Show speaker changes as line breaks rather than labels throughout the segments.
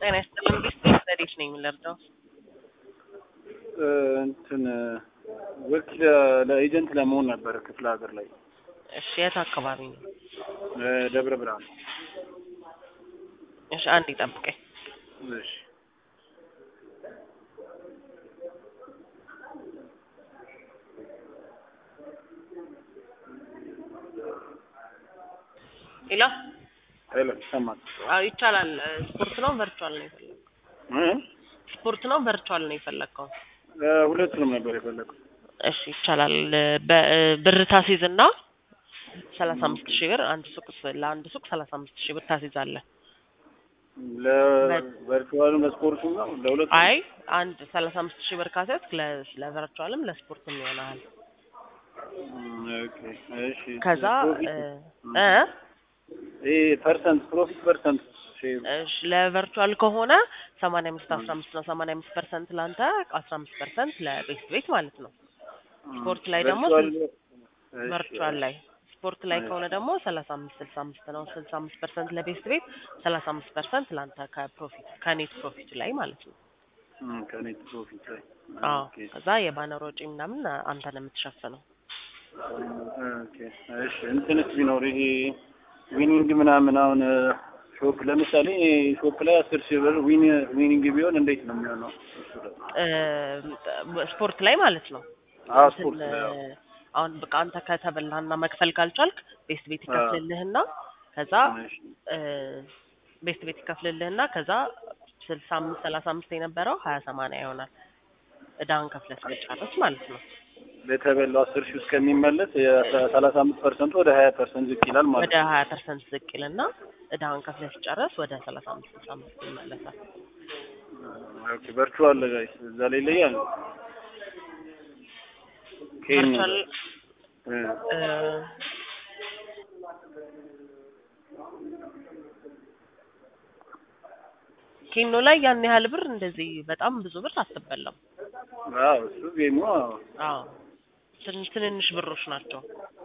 ጤና ይስጥልን ቢስቴክ ረዴት ነኝ የምንለርዳው
እንትን ወኪል ለኤጀንት ለመሆን ነበረ ክፍለ ሀገር ላይ
እሺ የት አካባቢ ነው
ደብረ ብርሃን።
እሺ አንድ ይጠብቀኝ
እሺ
ሄሎ
ሄሎ ይሰማል?
አዎ ይቻላል ስፖርት ነው ቨርቹዋል ነው የፈለግከው
እ?
ስፖርት ነው ቨርቹዋል ነው የፈለግከው
እ፣ ሁለቱንም ነበር የፈለኩት።
እሺ ይቻላል በ- ብር ታሲዝና ሰላሳ አምስት ሺህ ብር አንድ ሱቅ ለአንድ ሱቅ ሰላሳ አምስት ሺህ ብር ታሲዛለህ
ለቨርቹዋልም ለስፖርቱም ነው ለሁለቱም?
አይ አንድ ሰላሳ አምስት ሺህ ብር ካሴት ለቨርቹዋልም ለስፖርትም ይሆናል
እም፣ ኦኬ እሺ።
ከዛ
ፕሮፊት
እ እ
ይሄ ፐርሰንት ፕሮፊት ፐርሰንት ሼር
እሺ ለቨርቹዋል ከሆነ ሰማንያ አምስት አስራ አምስት ነው ሰማንያ አምስት ፐርሰንት ለአንተ አስራ አምስት ፐርሰንት ለቤት ቤት ማለት ነው ስፖርት ላይ ደግሞ ቨርቹዋል ላይ ስፖርት ላይ ከሆነ ደግሞ ሰላሳ አምስት ስልሳ አምስት ነው ስልሳ አምስት ፐርሰንት ለቤት ቤት ሰላሳ አምስት ፐርሰንት ለአንተ ከፕሮፊት ከኔት ፕሮፊት ላይ ማለት ነው
ከኔት ፕሮፊት ላይ
አዎ
ኦኬ
ከዛ የባነር ወጪ ምናምን አንተ ነው የምትሸፍነው
ኦኬ እሺ። እንትንስ ቢኖር ይሄ ዊኒንግ ምናምን አሁን ሾፕ ለምሳሌ ሾፕ ላይ አስር ሺህ ብር ዊን ዊኒንግ ቢሆን እንዴት ነው የሚሆነው? እሱ ደግሞ
እ፣ ስፖርት ላይ ማለት ነው
አዎ
እንትን
ስፖርት ላይ አዎ።
አሁን በቃ አንተ ከተበላህና መክፈል ካልቻልክ ቤስት ቤት ይከፍልልህና ከዛ
እሺ።
እ፣ ቤስት ቤት ይከፍልልህና ከዛ ስልሳ አምስት ሰላሳ አምስት የነበረው ሀያ ሰማንያ ይሆናል እዳህን ከፍለህ ስትጨርስ ማለት ነው
ለተበላው አስር ሺህ እስከሚመለስ የሰላሳ አምስት ፐርሰንቱ ወደ ሀያ ፐርሰንት ዝቅ ይላል ማለት
ወደ
ነው።
ሀያ ፐርሰንት ዝቅ ይልና እዳህን ከፍለህ ስትጨርስ ወደ ሰላሳ አምስት ስልሳ አምስት ይመለሳል
ኦኬ ቨርቹዋል ጋይስ እዛ ላይ ይለያል። ኬን
ቨርቹዋል
እ፣
እ፣ ኬኖ ላይ ያን ያህል ብር እንደዚህ በጣም ብዙ ብር አትበላም።
አዎ እሱ ጌሙ አዎ።
አዎ ትን- ትንንሽ ብሮች ናቸው።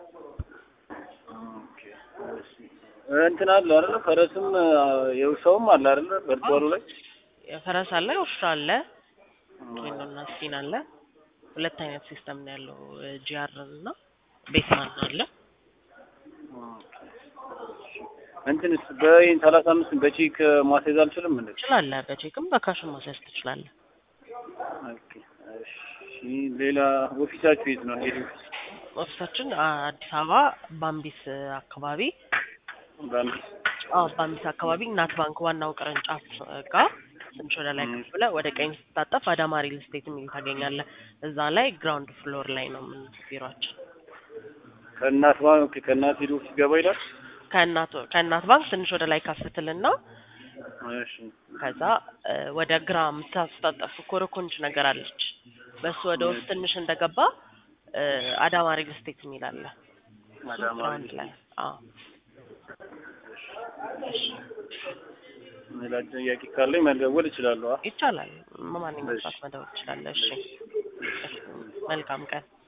ኦኬ እሺ። እንትን አለ አይደለ? ፈረስም የውሻውም አለ አይደለ? ቨርቹዋሉ ላይ
የፈረስ አለ፣ ውሻ አለ፣ ኬኖና ስፒን አለ። ሁለት አይነት ሲስተም ነው ያለው ጂአር እና ቤትማን አለ።
እንትንስ በይን ሰላሳ አምስት በቼክ ማስያዝ አልችልም እንዴ?
ትችላለህ። በቼክም በካሽም ማስያዝ ትችላለህ።
ኦኬ እሺ። ሌላ ኦፊሳችሁ የት ነው? ሄድ ኦፊስ
ኦፊሳችን አዲስ አበባ ባምቢስ አካባቢ
ባንክ
አዎ ባምቢስ አካባቢ እናት ባንክ ዋናው ቅርንጫፍ ጋር ትንሽ ወደ ላይ ከፍ ብለህ ወደ ቀኝ ስትታጠፍ አዳማ ሪል ስቴት የሚል ታገኛለህ። እዛ ላይ ግራውንድ ፍሎር ላይ ነው ምን ቢሮአችን።
ከእናት ባንክ ከእናት ሄድ ኦፊስ ገባ ይላል።
ከእናት ከእናት ባንክ ትንሽ ወደ ላይ ከፍትልና
እሺ
ከዛ እ፣ ወደ ግራ የምታስታጠፍ ኮረኮንች ነገር አለች። በሱ ወደ ውስጥ ትንሽ እንደገባ እ፣ አዳማ ሪል ስቴት የሚል አለ። እሱ
አዳማ
ግራውንድ ላይ አዎ።
ሌላ ጥያቄ ካለኝ መደወል እችላለሁ።
ይቻላል። ማንኛውም ሰዓት መደወል ትችላለህ። እሺ፣ መልካም ቀን